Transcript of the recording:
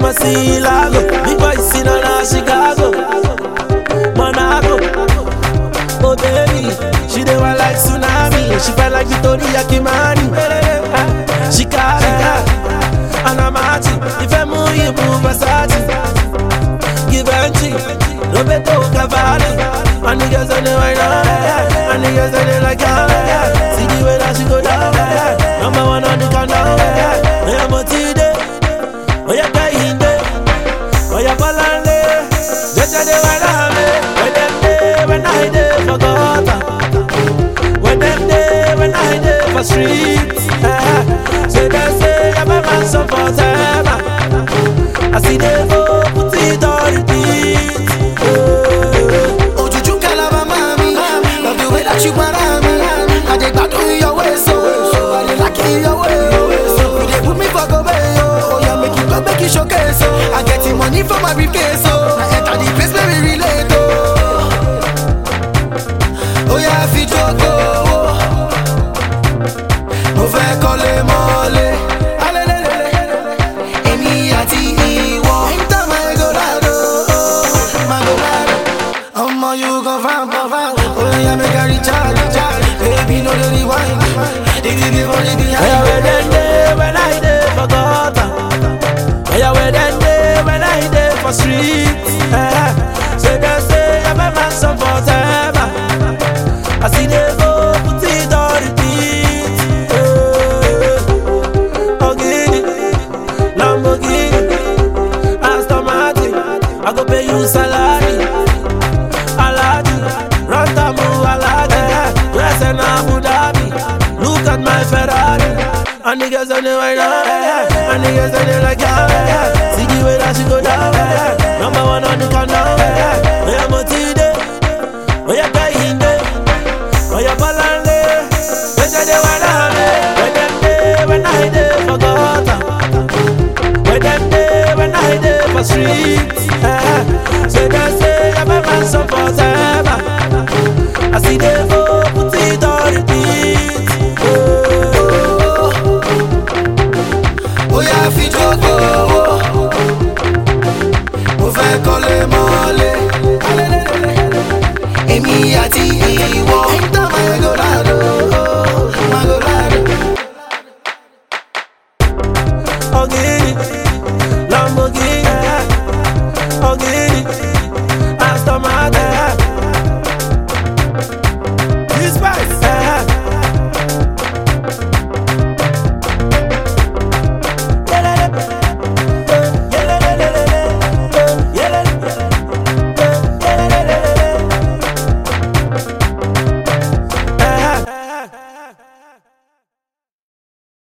Masilago, big boy sin on a Chicago, Monaco. Oh baby, she dey want like tsunami. She felt like Victoria Kimani. She carry her, and I'm at it. If I move, you move Versace. Give and cheek, Roberto Cavalli. And the girls on the right now, and the girls on the like yeah. See the way that she go down, number one on the countdown. Yeah, I'm a T-Day, oh yeah, Kahinde, oh yeah, Balande. Just a day when I'm when them day when I day for gutter, when them day when I day for streets. eh. Say they say I'm a man so for them. I see they go put it on repeat. eh. Ojuju kalaba mami, love the way that you para me. I dey gbadun your way so, I dey like your way. You dey put me for go yo, oh yeah make you go make you showcase so. I get the money for my briefcase so, I enter the place where we relate oh. Oh yeah fi jogo, mo fẹ́ kọ́lé mọ́lé. Alelelele, èmi àti ìwọ. Enter my Eldorado, my Eldorado. Omo, you go find, go find. Oh, yeah, make a recharge, recharge. Baby, no, the rewind. The the the money Oh yeah, behind. where them day when I day for gutter. Oh yeah, where them day when I day for streets. Eh. Say they say I'm a man some for them. I see they go put it on repeat. Eh. Ogini, Lamborghini, Aston Martin. I go pay you salary. Aladdin, Rantamu Aladdin, dress in Abu Dhabi. Look at my Ferrari, and the girls on the right now, and the girls on the like yeah. See the way that she go down, number one on the countdown. Oh yeah, Motide, oh yeah, Kahinde, oh yeah, Balande. They say they wanna have me, when them day, when I day for gutter. When them day, when I day for streets eh. Say they say I'm a man so for them I see they go put it on repeat oh. Oh, yeah, fi jogo. Mo fẹ́ kọ́lé mọ́lé. Alelelele, èmi àti ìwọ. Enter my Eldorado, my Eldorado. Ogini